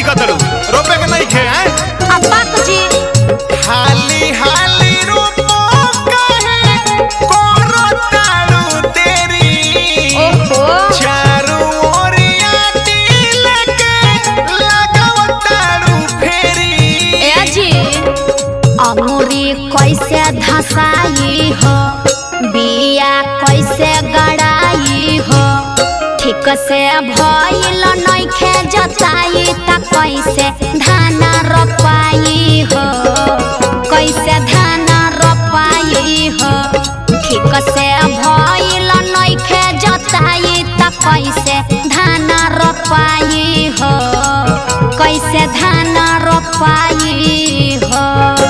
कतरू रोपे के नहीं खे हैं अब्बा जी हाली हाली रोपो कहे कोरो तारू तेरी ओहो चारू ओरिया दिल के लगाव तारू फेरी ए जी अंगूरी कैसे धसाई हो बिया कैसे गड़ाई हो ठीक से भइल नइखे जताई त कैसे धान रोपाई हो कैसे धान रोपाई हो ठीक से भइल नइखे जताई त कैसे धान रोपाई हो कैसे धान रोपाई हो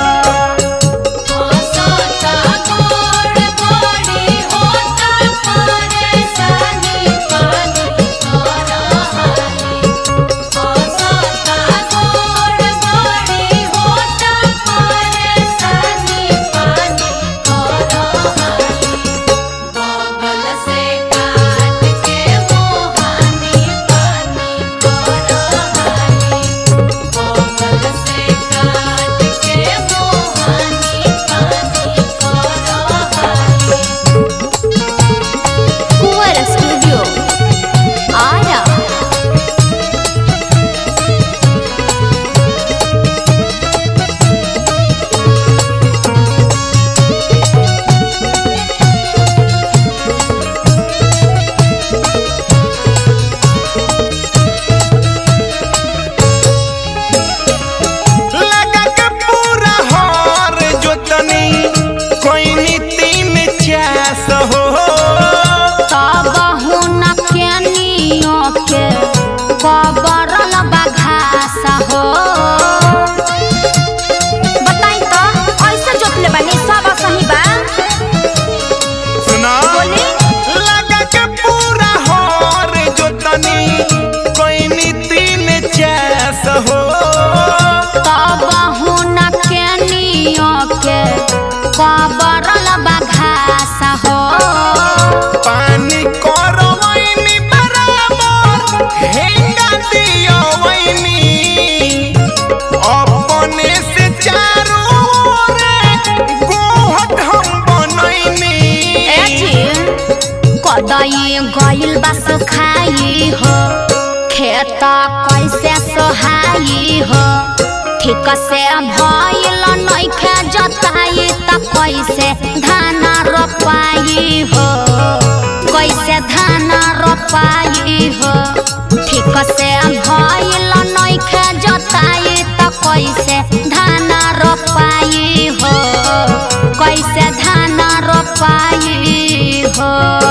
कुंवर स्टूडियो आरा लगा के पूरा हार जोतनी कोई नी तीन चास हो तब हुन केनियो के कबरल बघास हो बताई तो ऐसे जोतले बानी सब सही बा सुना बोली लगा के पूरा हार जोतनी कोई नी तीन चास हो तब हुन केनियो के कबरल बघास हो पानी करवैनी बराबर हेंगा दियवैनी अपने से चारों ओर गोहट हम बनैनी ए जी कदई गइल बा सुखाई हो खेत कैसे सोहाई हो ठीक से भइल नइखे जताई त कैसे धान रोपाई हो कैसे धान रोपाई हो ठीक से भइल नइखे जताई त कैसे धान रोपाई हो कैसे धान रोपाई हो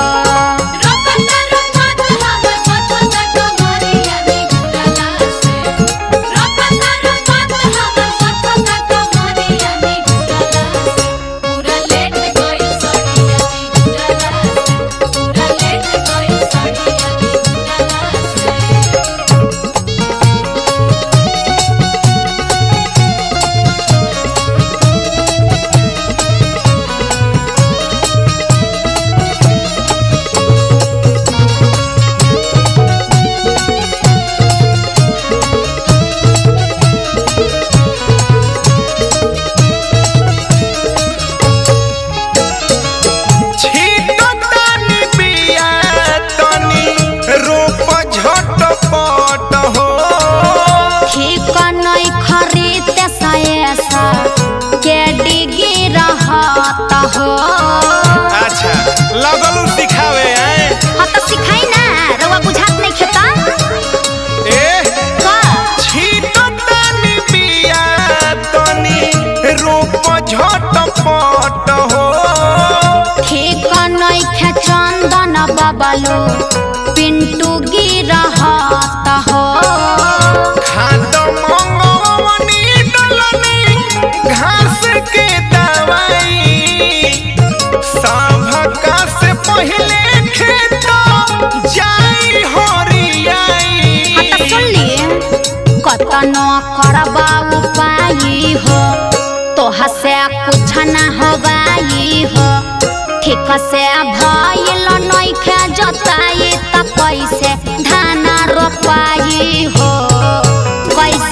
छीटो तानी बिया तनी रोप झटपट हो ठीक नहीं खरीद सैसा के डिगी रहत हो अच्छा लगलू सिखावे हैं हाँ तो सिखाई ना रउआ बुझात नहीं खेता ए का छीटो तानी बिया तनी रोप झटपट हो ठीक नहीं खे चंदन बबलू पिंटू गिरहत हो खाद मंगवनी डलनी घास के दवाई सभका से पहले खेत जाई हरियाई हाँ तो सुन लिए कतनो करबा उपाय हो तोहा से कुछ न होबाई हो ठीक से भइल नइखे जताई त कैसे धान रोपाई हो कैसे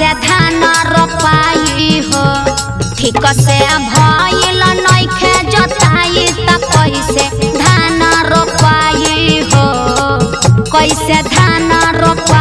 ठीक से भइल नइखे जोताई त कैसे धान रोपाई हो कैसे धान रोपाई